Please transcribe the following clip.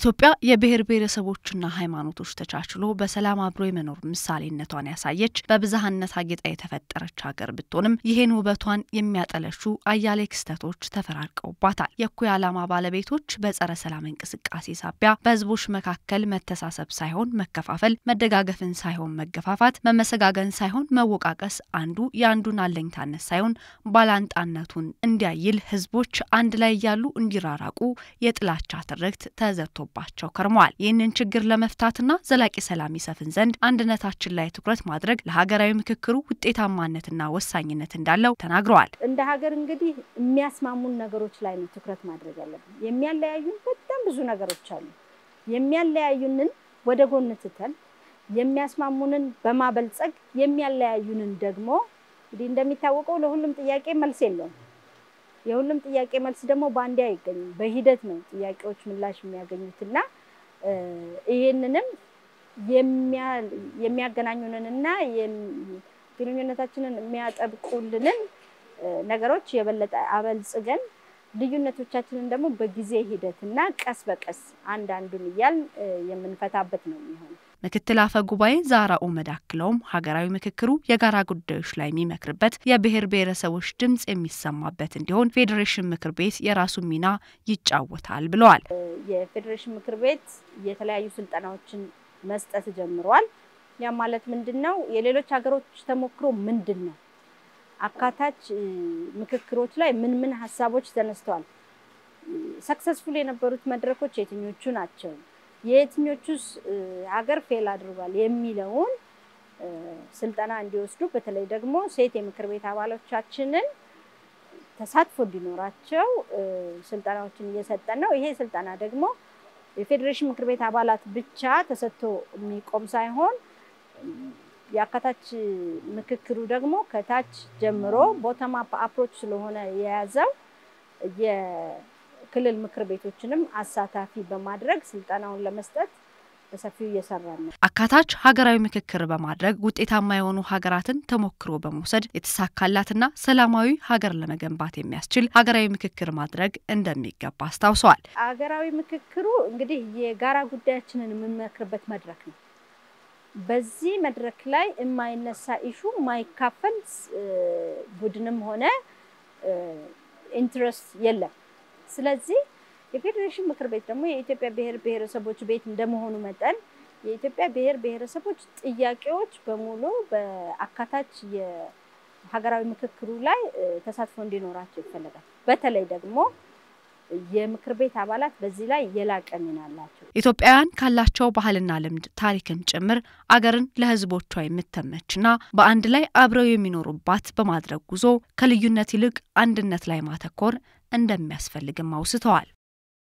ኢትዮጵያ የብሔር ብሔረሰቦችና ሃይማኖቶች ተቻችሎ በሰላም አብሮ የመኖር ምሳሌነቷን ያሳየች በብዝሃነት አጌጣ የተፈጠረች ሀገር ብትሆንም ይህን ውበቷን የሚያጠለሹ አያሌ ክስተቶች ተፈራርቀውባታል። የእኩይ ዓላማ ባለቤቶች በጸረ ሰላም እንቅስቃሴ ሳቢያ በህዝቦች መካከል መተሳሰብ ሳይሆን መከፋፈል፣ መደጋገፍን ሳይሆን መገፋፋት፣ መመሰጋገን ሳይሆን መወቃቀስ፣ አንዱ የአንዱን አለኝታነት ሳይሆን ባላንጣነቱን እንዲያይል ህዝቦች አንድ ላይ እያሉ እንዲራራቁ የጥላቻ ትርክት ተዘርቶ ባቸው ከርመዋል። ይህንን ችግር ለመፍታትና ዘላቂ ሰላም ይሰፍን ዘንድ አንድነታችን ላይ ትኩረት ማድረግ ለሀገራዊ ምክክሩ ውጤታማነትና ወሳኝነት እንዳለው ተናግረዋል። እንደ ሀገር እንግዲህ የሚያስማሙን ነገሮች ላይ ነው ትኩረት ማድረግ ያለብን። የሚያለያዩን በጣም ብዙ ነገሮች አሉ። የሚያለያዩንን ወደ ጎን ትተን የሚያስማሙንን በማበልጸግ የሚያለያዩንን ደግሞ እንግዲህ እንደሚታወቀው ለሁሉም ጥያቄ መልስ የለውም። የሁሉም ጥያቄ መልስ ደግሞ በአንዴ አይገኝም። በሂደት ነው ጥያቄዎች ምላሽ የሚያገኙትና ይህንንም የሚያገናኙንንና ግንኙነታችንን የሚያጠብቁልንን ነገሮች የበለጠ አበልጽገን ልዩነቶቻችንን ደግሞ በጊዜ ሂደትና ቀስ በቀስ አንዳንዱን እያል የምንፈታበት ነው የሚሆነው። ምክትል አፈ ጉባኤ ዛራ ኡመድ አክለውም ሀገራዊ ምክክሩ የጋራ ጉዳዮች ላይ የሚመክርበት የብሔር ብሔረሰቦች ድምጽ የሚሰማበት እንዲሆን ፌዴሬሽን ምክር ቤት የራሱን ሚና ይጫወታል ብለዋል። የፌዴሬሽን ምክር ቤት የተለያዩ ስልጠናዎችን መስጠት ጀምሯል። ያ ማለት ምንድን ነው? የሌሎች ሀገሮች ተሞክሮ ምንድን ነው? አካታች ምክክሮች ላይ ምን ምን ሀሳቦች ተነስተዋል? ሰክሰስፉል የነበሩት መድረኮች የትኞቹ ናቸው? የየትኞቹስ ሀገር ፌል አድርጓል የሚለውን ስልጠና እንዲወስዱ በተለይ ደግሞ ሴት የምክር ቤት አባሎቻችንን ተሳትፎ እንዲኖራቸው ስልጠናዎችን እየሰጠን ነው። ይሄ ስልጠና ደግሞ የፌዴሬሽን ምክር ቤት አባላት ብቻ ተሰጥቶ የሚቆም ሳይሆን የአካታች ምክክሩ ደግሞ ከታች ጀምሮ ቦተም አፕ አፕሮች ስለሆነ የያዘው ክልል ምክር ቤቶችንም አሳታፊ በማድረግ ስልጠናውን ለመስጠት በሰፊው እየሰራ ነው። አካታች ሀገራዊ ምክክር በማድረግ ውጤታማ የሆኑ ሀገራትን ተሞክሮ በመውሰድ የተሳካላትና ሰላማዊ ሀገር ለመገንባት የሚያስችል ሀገራዊ ምክክር ማድረግ እንደሚገባ አስታውሰዋል። ሀገራዊ ምክክሩ እንግዲህ የጋራ ጉዳያችንን የምንመክርበት መድረክ ነው። በዚህ መድረክ ላይ የማይነሳ ኢሹ የማይካፈል ቡድንም ሆነ ኢንትረስት የለም። ስለዚህ የፌዴሬሽን ምክር ቤት ደግሞ የኢትዮጵያ ብሔር ብሔረሰቦች ቤት እንደመሆኑ መጠን የኢትዮጵያ ብሔር ብሔረሰቦች ጥያቄዎች በሙሉ በአካታች የሀገራዊ ምክክሩ ላይ ተሳትፎ እንዲኖራቸው ይፈለጋል። በተለይ ደግሞ የምክር ቤት አባላት በዚህ ላይ የላቀ ሚና አላቸው። ኢትዮጵያውያን ካላቸው ባህልና ልምድ ታሪክም ጭምር አገርን ለሕዝቦቿ የምተመችና በአንድ ላይ አብረው የሚኖሩባት በማድረግ ጉዞ ከልዩነት ይልቅ አንድነት ላይ ማተኮር እንደሚያስፈልግም አውስተዋል።